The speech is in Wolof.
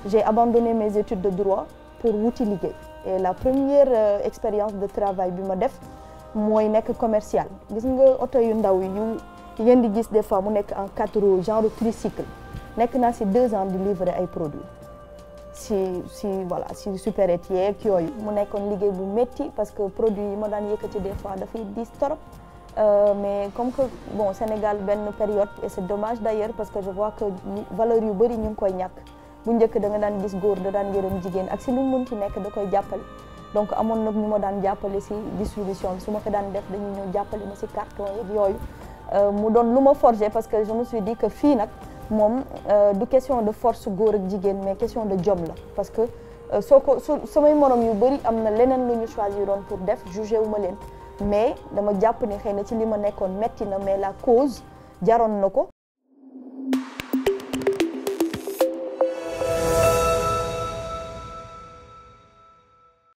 j'ai abandonné mes études de droit pour wuti liggéey et la première euh, expérience de travail bi ma def mooy nekk commercial gis nga oto yu ndaw yu ngeen di gis des fois mu nekk en quatre roues genre tricycle nekk naa si deux ans di livrer ay produits si si voilà si supérette yeeg yooyu mu nekkoon liggéey bu métti parce que produit yi ma daan yëkkati des fois dafay diis torop Euh, mais comme que bon Sénégal benn période et c'est dommage d'ailleurs parce que je vois que valeur yu bëri ñu ngi koy ñàkk bu njëkk da nga daan gis góor da daan yërëm jigéen ak si lu mu munti nekk da koy jàppale donc amoon nag ñu ma daan jàppale si distribution bi su ma ko daan def dañuy ñëw jàppale ma si carton yeeg yooyu mu doon lu ma forger parce que je me suis dit que fii nag moom du question de force góor ak jigéen mais question de jom la parce que soo ko su samay morom yu bëri am na leneen lu ñu choisiroon pour def jugé wu ma leen mais dama jàpp ni xëy na ci li ma nekkoon metti na mais la cause jaroon na ko